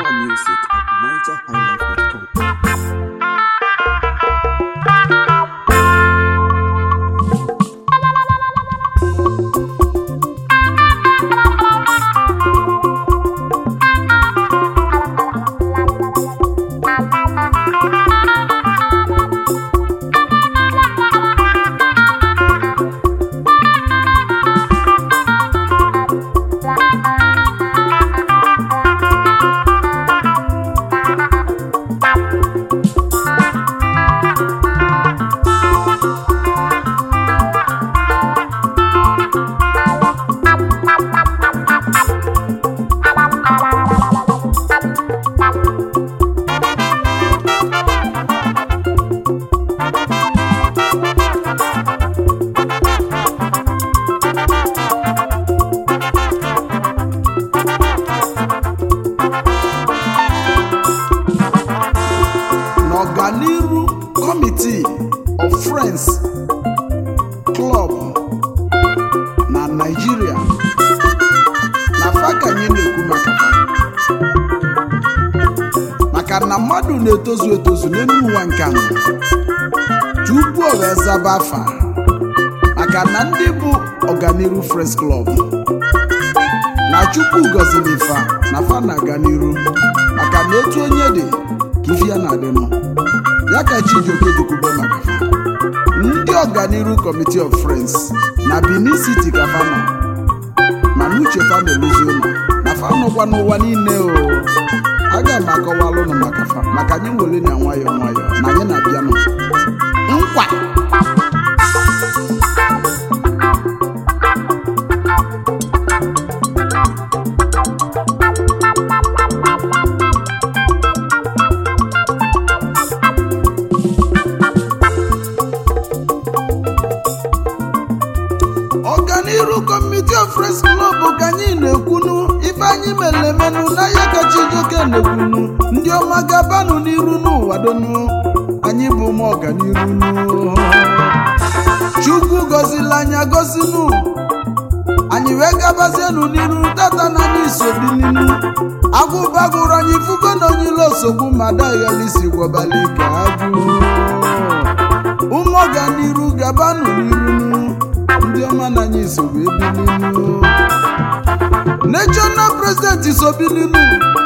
More music at nigerhighlife.com. n'ọganiru kọmitii of friends club na naijiria na fa ka anyị na-ekwu maka fa. maka na mmadụ na-etozu etozu n'elu ụwa nke a tupu ọ wee zaba afa maka na ndị bụ ọganiru friends club na chukwu gọziri fa na fa na-aga n'iru maka na etu onye dị ka ife ya na-adịnụ ya ka chijioke jikwube maka fa ndị ọganiru committee of friends na benin city ka fa nọ mana uche fa na-eluzi ụlọ na fa nọkwa n'ụwa niile o aga m akọwalụ ụnụ maka fa maka anyị nwere na nwayọọ nwayọọ na anyị na-abịanụ nkwa ọganiru kọmiti of friends club ka anyị na-ekwunu ife anyị mere emenụ n'ahịa kacha ijoke na-ekwunu ndị ọma gabanụ n'iru n'ụwa donu anyị bụ ụmụ ọganiru nu chukwu gọzila anyị agọzinu anyị wee gabazienụ n'iru tata na anyị isobininu agwụbagụrụ anyị fugo na onye ilo osogbu ma daghalisi gwọbali ka agụ ụmụ ọganiru gabanụ n'iru ndị ọma na anyị isogbu ebilinu national president isobilinu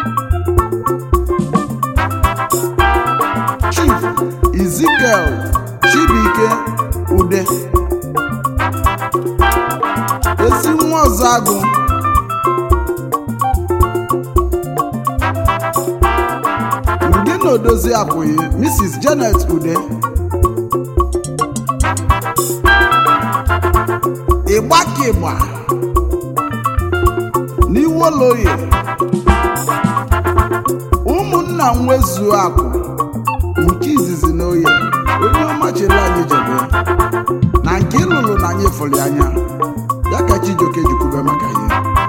chief ezekiel chibuike ude ezi nwa ọzọ agụ ndị na odozi abụghị mrs janet ude ịgba ka ịgba n'iwoloye ụmụnna nwezuo akụ nke izizi na oye onye ọma chere anyị jebe na nke ịlụlụ na anyị fụrụ anya ya ka chijioke jikwube maka ihe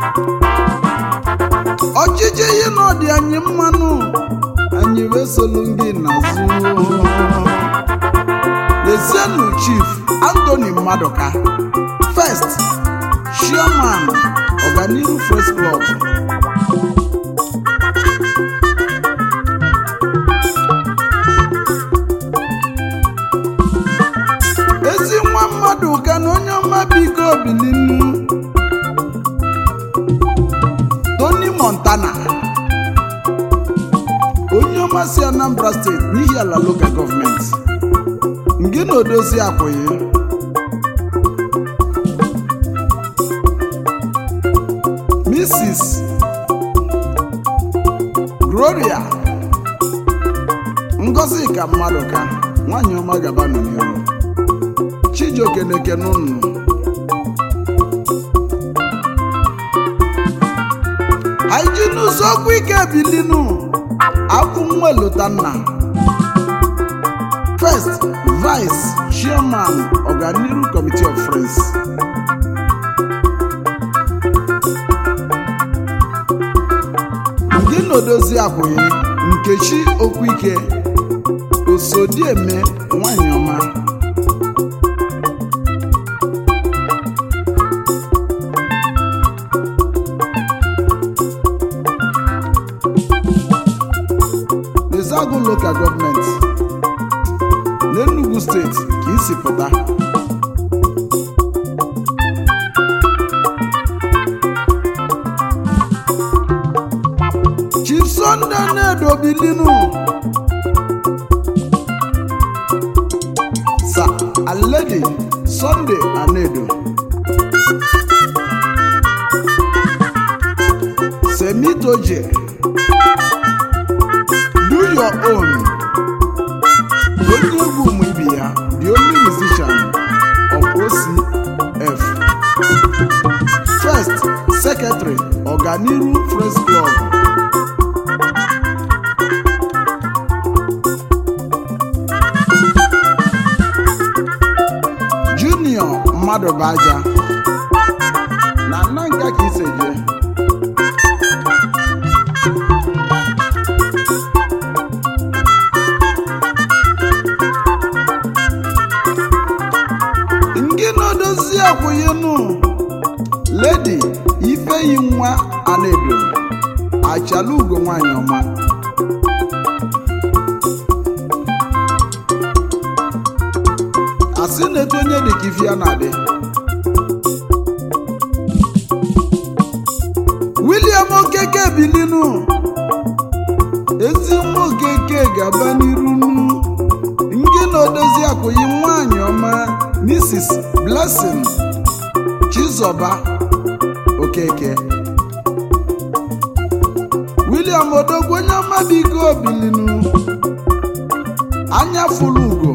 ọchịchị ihe na ọdị anyị mmanụ anyị wee solu ndị n'azụ lezienụ chief anthony mmadụka first chairman ọganiru first club ezi nwa mmadụ ka na onye ọma biko bilinu tony montana onye ọma si anambra steeti n'ihi ala local gọọmenti ngị na odozi akwụghị mrs gloria ngozi ka mmadụ ka nwanyị ọma gaba nọ n'ihu chijioke na-ekene unu anyị ji n'ụzọ okwu ike bilinu akwụ nwa elotanna first vice chairman ọganiru committee of friends ndị na-odozi akwụghị nkechi okwuike osodieme nwanyị ọma Ezeagu Local Government n'Enugu steeti ka isi pụta Chief Sunday Nnedo Bilinu Sir and Lady Sunday Anedo Semitoje Do your own onye egwu ụmụ ibe ya the only musician of OCF first secretary Ọganiru Friends Club junior mmadụ bụ aja na nna nka ka ise jee nke na-edozi akwụghịnụ ledi ifeyi nwa anaedo achala ugo nwanyị ọma asị na-eto onye dị ka ife ya na-adị William Okeke bilinu ezi nwa Okeke ga-aba n'iru nu nke na-edozi akwụghị nwanyị ọma Mrs. Blessing Chizoba Okeke William Odogwu onye ọma biko bilinu anya fụlụ ugo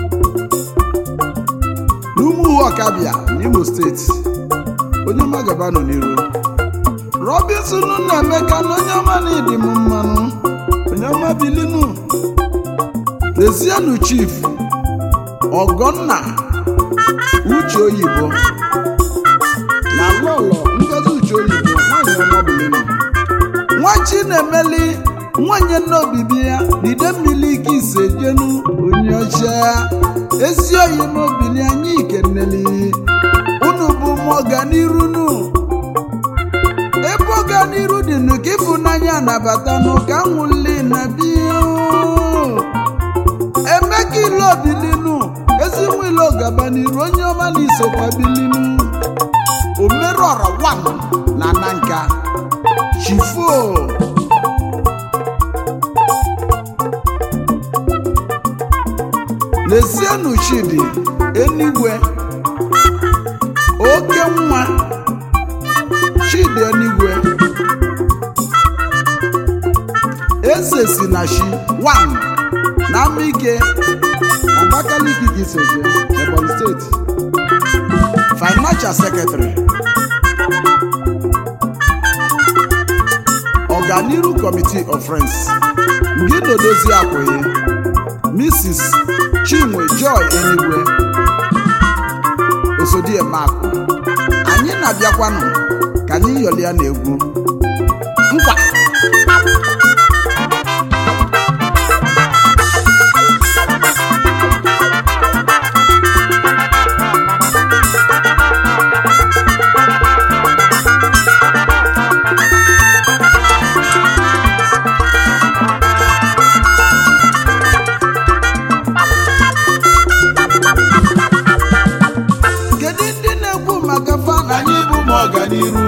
n'umuhu ọkabịa n'Imo steeti onye ọma gaba nọ n'iru Robinson Nnaemeka na onye ọma na ịdị m mmanụ onye ọma bilinu Lezienụ chief Ọgọnna Uche Oyibo na lọlọ Ngozi Uche Oyibo nwanyị ọma bilinu nwa Chinemeli nwanyị nne obibi ya n'ide mmiri ike ise jenu onye ọcha ezi oyi n'obili anyị ikeneli unu bụ m ọganiru nu ebe ọganiru dị nụ ka ịfụnanya nabata nụ ka nwụli na biya emeka ile obilinu ezi nwa ile ọgaba n'iru onye ọma na isokwa bilinu omerọra wan na nanka chifo Lezienụ Chidi Enigwe oke nwa Chidi Enigwe eze si na shi 1 na Amike Abakaliki Giseje Ebonyi steeti financial secretary Ọganiru Committee of Friends Ngino Dozie Akwụghị Mrs. Chinwe Joy Enigwe Osodiemakụ anyị na-abịakwanụ ka anyị yọlịa na egwu nkwa kedu ndị na-ekwu maka fana anyị bụ m ọganiru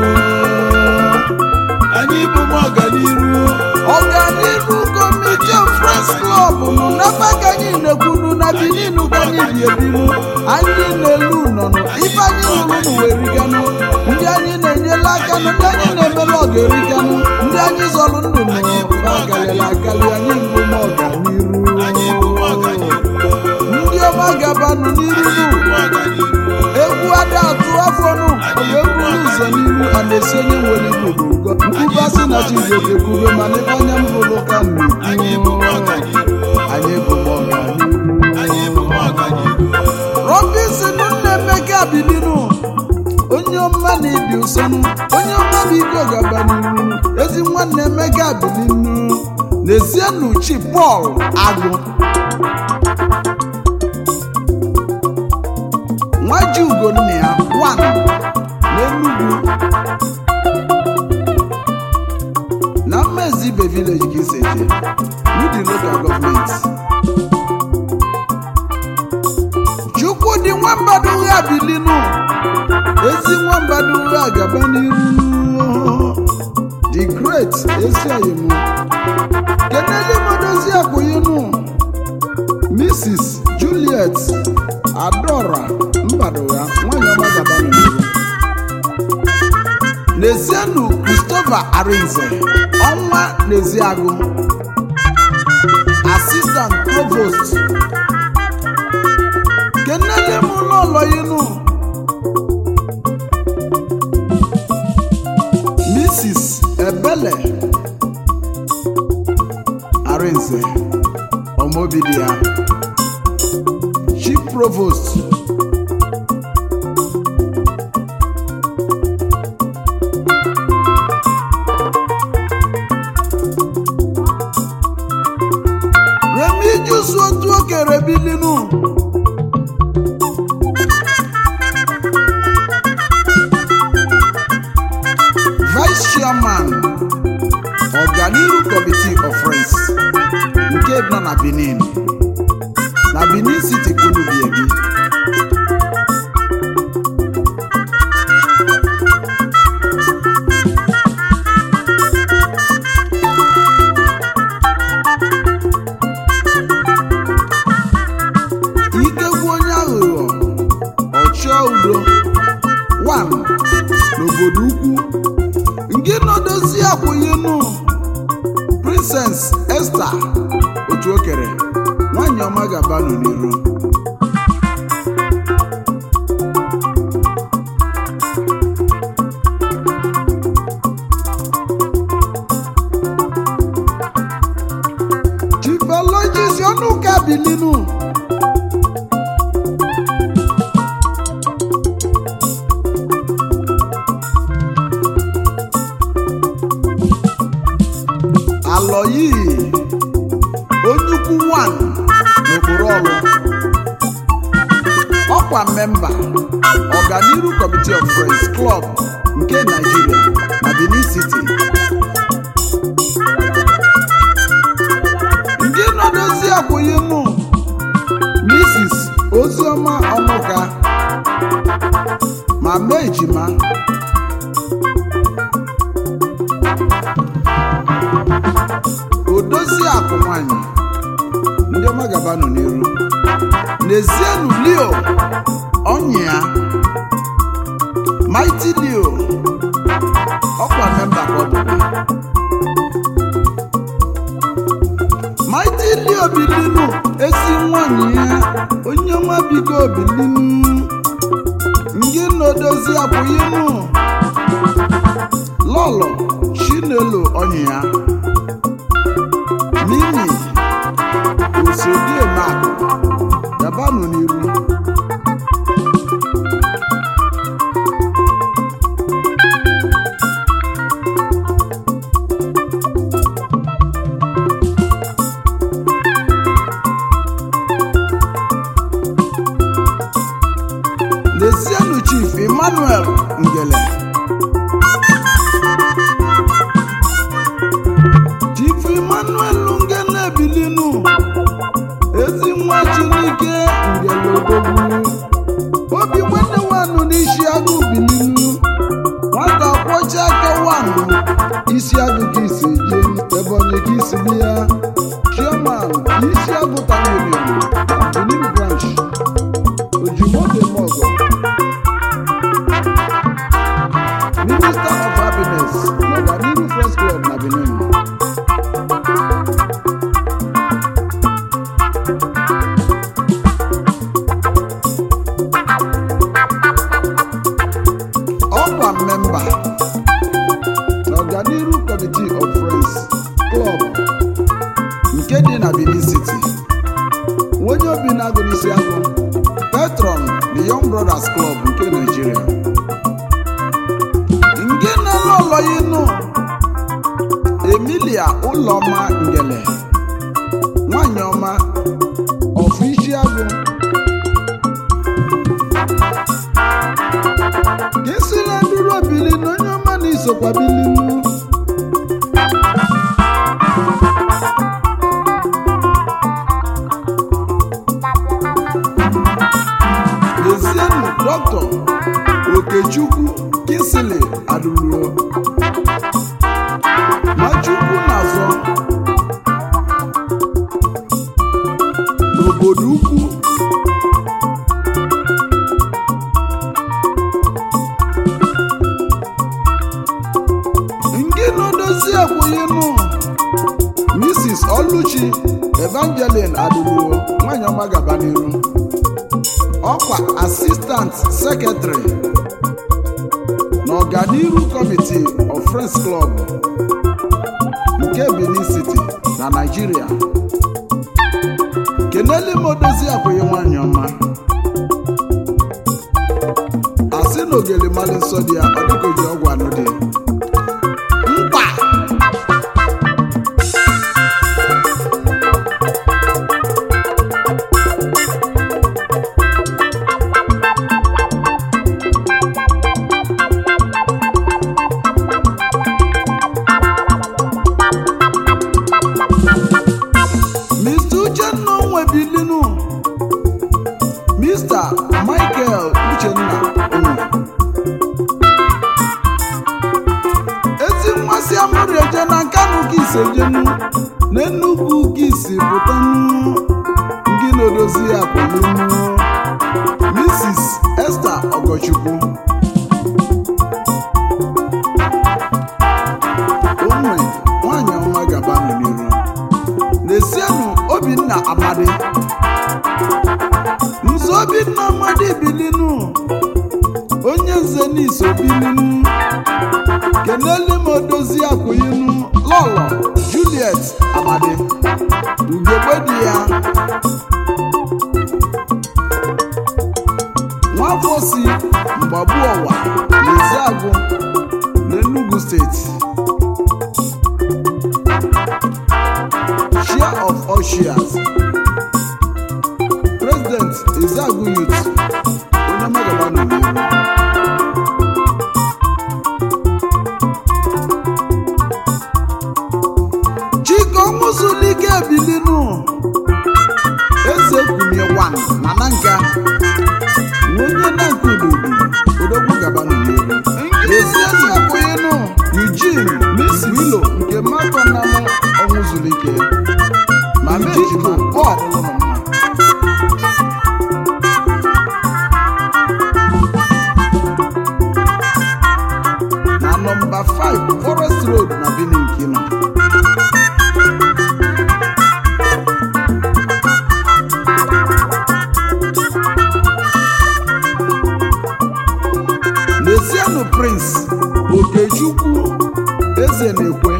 anyị bụ m ọganiru ọganiru Committee of Friends Club nụ n'ebe ka anyị na-ekwunu na Benin ka anyị bi ebiru anyị na-elu nọnụ ife anyị lụrụ nụ wee riganụ ndị anyị na-enyela aka nụ ndị anyị na-emela ọga eriganụ ndị anyị zọrọ ndụ nụ agalịla agalị anyị bụ m anyị bụ m ọganiru ọganiru ndị ọma gabanụ n'iru nụ m ọganiru egwu ada atụ afọ nụ ọ ga-eburu ụzọ n'iru a na-esi onye nwere igbo n'ugo nkwuba si na chigoke kwube mana ebe anya m hụrụ ka m anyị bụ m na-ekwu ọganiru anyị bụ m ọganiru anyị bụ m ọganiru Robinson Nnaemeka bilinu onye ọma na-ebi ụsọnụ onye ọma bụ ike ọgaba n'iru ezi nwanne Emeka bilinu n'ezienụ chi Pọl Agụ nwaji ugonna ya wan n'Enugu na mmezibe ibe village ka isi eje n'ụdị local gọọmenti chukwu dị nwambadugha bilinu ezi nwambadugha gaba n'iru the great ezi oyimu kenele modozi akwụyinu mrs juliet adora mbadugha nwanyị ọma gaba n'iru n'ezienu christopher arinze ọnwa n'eziagụ assistant provost kenele m n'ụlọ inu mrs ebele arinze ọmọbidia chief provost remigius otu okere bilinu vice chairman ọganiru committee of friends nke nọ na benin na benin city kwunubiebi ikegwu onye aghụghọ ọchịọ udo 1 n'obodo ukwu nke nọdozi akwụnyenu princess esther otu okere nwanyị ọma gabanụ n'iru chifologis ọnụka bilinu alọyi onyukwu 1 n'okporo ọlụ ọkwa memba ọganiru committee of friends club nke nigeria na benin city ndị nọdozi akwụghị mụ mrs oziọma ọnụka ma mee ejima odozi akụ nwanyị ndị ọma gabanụ n'iru n'ezienụ leo ọnyị ya maiti leo ọkwa memba ka ọ bụkwa maiti leo bilinu ezi nwanyị ya onye ọma biko bilinu ngị na-odozi apụghịnụ lọlọ chinelo ọnyị ya mimi osodiemakụ gabanụ n'iru n'ezienụ chief emmanuel ngele chief emmanuel ngele bilinu ezi nwa chineke ngele odogwu obi nwanne wanụ n'isi agụ bilinu nwata kwọcha aka wanụ isi agụ ka isi je ebonyi ka isi bi ya chairman isi agụ tanwere benin branch ojimodemogo minister of happiness na ọganiru first club na benin ọkwa memba na ọganiru committee of friends club nke dị na benin city onye obi na-agụ n'isi agụ patron the young brothers club nke nigeria nke na-alụ ọlọyinu emilia ụlọma ngele nwanyị ọma ọfụ isi agụ kesila nduru obili na onye ọma na isokwa bilinu ọlụchi evangeline adịluo nwanyị ọma gaba n'iru ọkwa asistant sekretary na ọganiru kọmitii of friends club nke benin city na naijiria keneli m odozi akwụghị nwanyị ọma asị na ogeli mali nsọ dị ya ọ dịka oji ọgwụ anụ dị mkpa Mr. Uchenna Onwebilinu Mr. Michael Uchenna Onwe ezi mmasị amụrụ eje na nkanụ gị ise jenu na Enugu gị si pụtanụ gị na-odozi ya kwụlụnụ Mrs. Esther Ogochukwu onwe nwanyị ọma gabanụ n'iru n'esienụ obinna amadi nze obinna amadi bilinu onye nze n'iso bilinu kenelu m odozi akwụyinu lọlọ juliet amadi ugegbe di ya nwafọ si mgbagbu ọwa n'eziagụ n'enugu steeti share of all shares president ezeagu youth onye magaba nọ n'ihu chike ọmụzulike ebilinu eze kwunye wan na na nka onye na nke ududu odogwu gaba nọ n'ihu ezi ezi akwụghịnụ eugene miss wilo nke mmadụ namụ ọnwụzulike ma mejima bọd lụrụ mma na nọmba 5 forest road na benin kino n'ezianụ prince okechukwu eze na-ekwe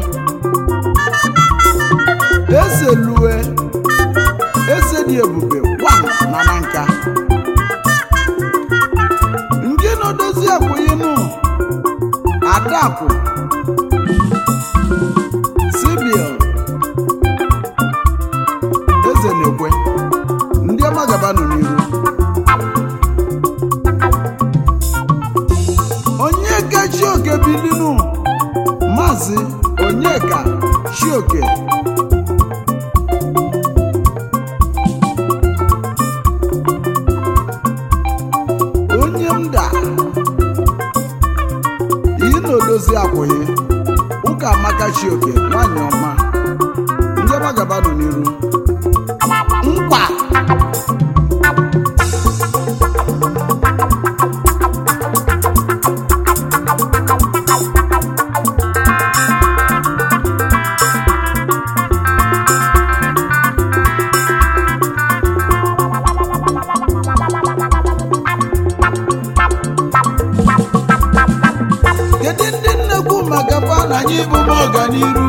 eze lue eze dị ebube wan na na nka ndị na-edozi akwụghịnụ adakụ sibil eze na-ekwe ndị ọma gaba nọ n'iru onyeka chioke bilinu maazị onyeka chioke onye m da iyi na odozi akwụghị ụka amaka chioke nwanyị ọma ndị ọma gaba nọ n'iru mkpa kedu ndị nnekwu maka fana anyị bụ m ọganiru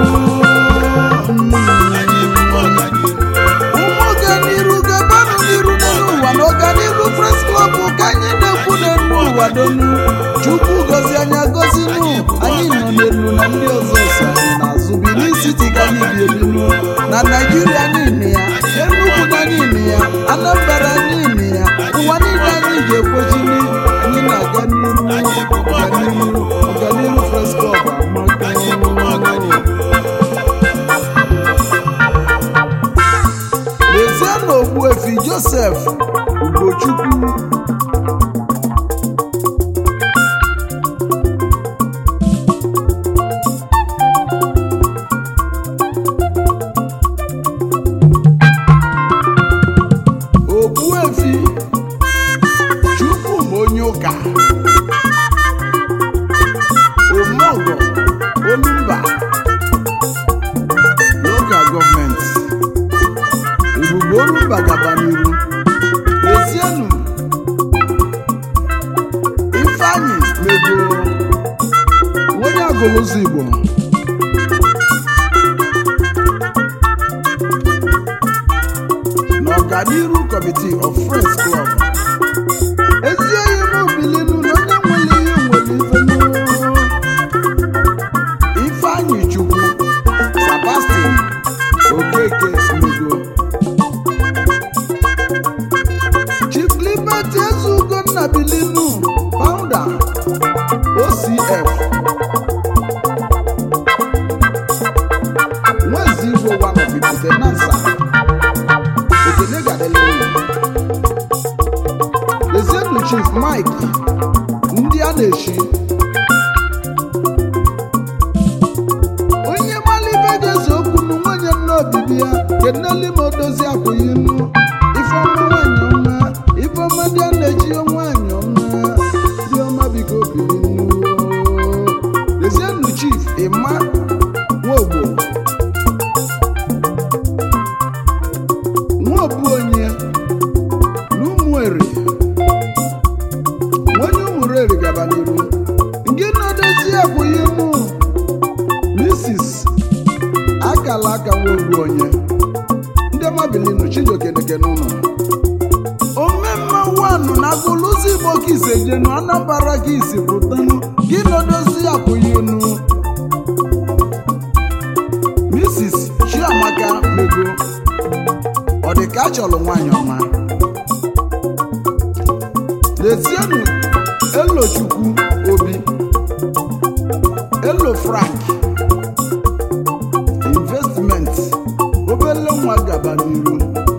anyị bụ m ọganiru ụmụ ọganiru gabanụ n'iru n'ụwa na ọganiru pres klọb ka anyị na-ekwu n'elu ụwa donu chukwu gozi anya gozinu anyị nọ n'elu na ndị ọzọ so anyị n'azụ Benin City ka anyị bi ebinu na naijiria niile ya enugwu na niile ya anambra niile ya ụwa niile anyị ga-ekwejini anyị na-aga n'iru ọganiru ọganiru pres klọb amaka lezie na ogbuefi josef ugochukwu ogbuefi chukwu ma onye ụka omeọgọ olumba local gọọmenti ọganiru committee of friends club ezi enyi m bilinu na onye nwere ihe nwere ife n'ụwa. ifeanyị chukwu sebastian okeke mego chief liberty ezugonna bilinu founder ocf nwezi igbo one of itenansa ekene gadelewu ezienu chief mike ndị a na-echi onye malibe ga-eze okwu nu nwunye nna obibi ya keneli ma odozi akwụghị nnu ifeọma nwanyị ọma ifeọma ndị a na-eji nwanyị ọma ndị ọma biko biri nnu ezienu chief ịma nwaogbo nwaobu onye na ụmụeri onye ụmụreri gaba n'iru nke na-edozi akwụghị nnu mrs akala aka nwobu onye ndị mabilinu chijiokeneke n'ụlọ omemma wanụ na agụlụzi igbo ka ise jenu anambara ka isi pụtanụ gị nodozi akwụghịnu mrs chiamaka mego ọ dị ka a chọrọ nwaanyị ọma lezienụ elochukwu obi elo frank investment obele nwa gaba n'iru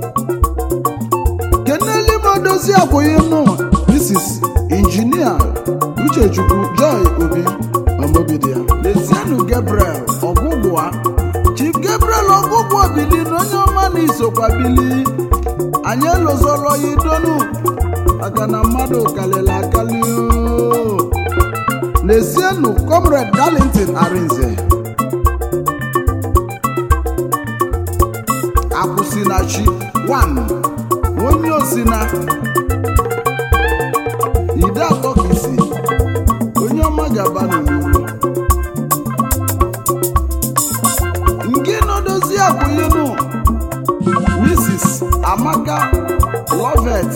keneli modozi akwụghị nụ mrs injinia uchechukwu joy obi ọmọbidia lezienụ gabriel ọgwụgwa chief gabriel ọgwụgwa bili na onye ọma na isokwa bili anyị elozolo ya idonu maka na mmadụ kalịla akali o. lezienụ comrade darlington arinze akwụsịnachi 1 onye osina ide atọ ka isi onye ọma gaba n'uru nke nọdozi akwụnyenu mrs amaka lovet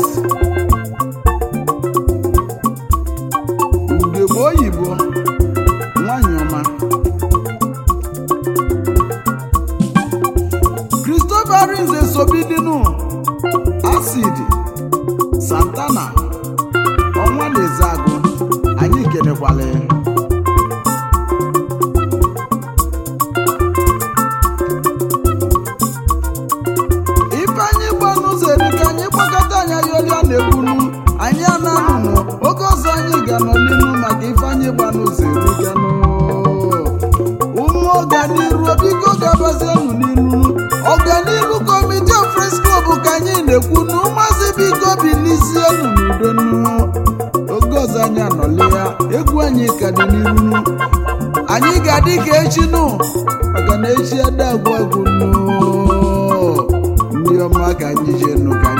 ugegbe oyibo nwanyị ọma christopher rinze sobidinu acid santana ọnwa na-eze agụ anyị kenekwala ya ifeanyị gbanụzọ erika anyị gbakọta anyị ayọrịa na-ekwunu anyị ananụnụ oge ọzọ anyị ga-anọ n'inu maka ifeanyị gbanụzọ erikanụ ụmụ ọganiru biko gabazienụ n'iru ọganiru kọmiti of Friends Club ka anyị na-ekwu na ụmụazị biko bilizienụ n'udonu oge ọzọ anyị anọli ya egwu anyị ka dị n'iru anyị ga-adị ka echi nụ maka na echi ada agwụ agwụ nụ ndị ọma ka anyị jee nụ ka anyị